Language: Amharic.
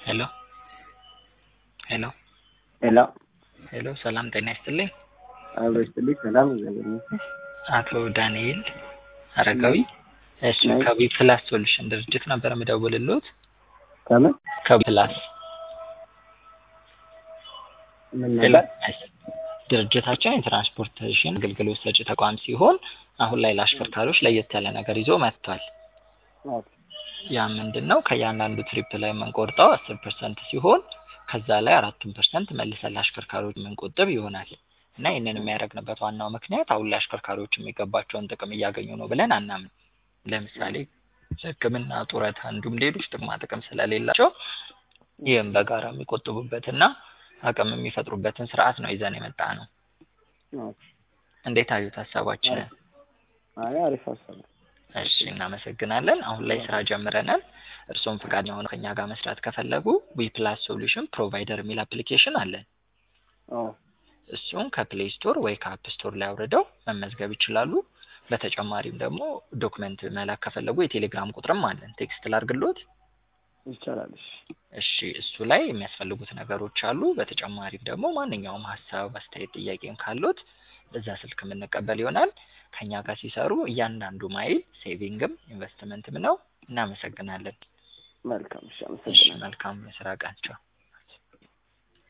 ሄሎ ሄሎ ሄሎ ሄሎ ሰላም ጤና ይስጥልኝ። አብሮ ይስጥልኝ። ሰላም እግዚአብሔር ይመስገን። አቶ ዳንኤል አረጋዊ እሺ፣ ነኝ። ከቢ ፕላስ ሶሉሽን ድርጅት ነበር የምደውልልዎት። ከምን ከቢ ፕላስ ምን ሄሎ፣ ነበር? እሺ። ድርጅታችን የትራንስፖርቴሽን አገልግሎት ሰጪ ተቋም ሲሆን አሁን ላይ ለአሽከርካሪዎች ለየት ያለ ነገር ይዞ መጥቷል። ኦኬ፣ ያ ምንድን ነው? ከእያንዳንዱ ትሪፕ ላይ የምንቆርጠው አስር ፐርሰንት ሲሆን ከዛ ላይ አራቱን ፐርሰንት መልሰን ለአሽከርካሪዎች የምንቆጥብ ይሆናል እና ይህንን የሚያደርግንበት ዋናው ምክንያት አሁን ላይ አሽከርካሪዎች የሚገባቸውን ጥቅም እያገኙ ነው ብለን አናምን። ለምሳሌ ሕክምና፣ ጡረታ እንዲሁም ሌሎች ጥቅማ ጥቅም ስለሌላቸው ይህም በጋራ የሚቆጥቡበትና አቅም የሚፈጥሩበትን ስርዓት ነው ይዘን የመጣ ነው። ኦኬ። እንዴት አዩት ሀሳባችንን? አይ አሪፍ ሀሳብ ነው። እሺ እናመሰግናለን። አሁን ላይ ስራ ጀምረናል። እርስዎም ፈቃደኛ ሆነው ከኛ ጋር መስራት ከፈለጉ ዊ ፕላስ ሶሉሽን ፕሮቫይደር የሚል አፕሊኬሽን አለን። ኦ እሱን ከፕሌይ ስቶር ወይ ከአፕ ስቶር ላይ አውርደው መመዝገብ ይችላሉ። በተጨማሪም ደግሞ ዶክመንት መላክ ከፈለጉ የቴሌግራም ቁጥርም አለን። ቴክስት ላርግሎት። ይቻላል። እሺ እሺ እሱ ላይ የሚያስፈልጉት ነገሮች አሉ። በተጨማሪም ደግሞ ማንኛውም ሀሳብ፣ አስተያየት፣ ጥያቄም ካሉት በዛ ስልክ የምንቀበል ይሆናል። ከኛ ጋር ሲሰሩ እያንዳንዱ ማይል ሴቪንግም ኢንቨስትመንትም ነው። እናመሰግናለን። መልካም። እሺ እሺ አመሰግናለሁ። መልካም የስራ ቀን። ቻው።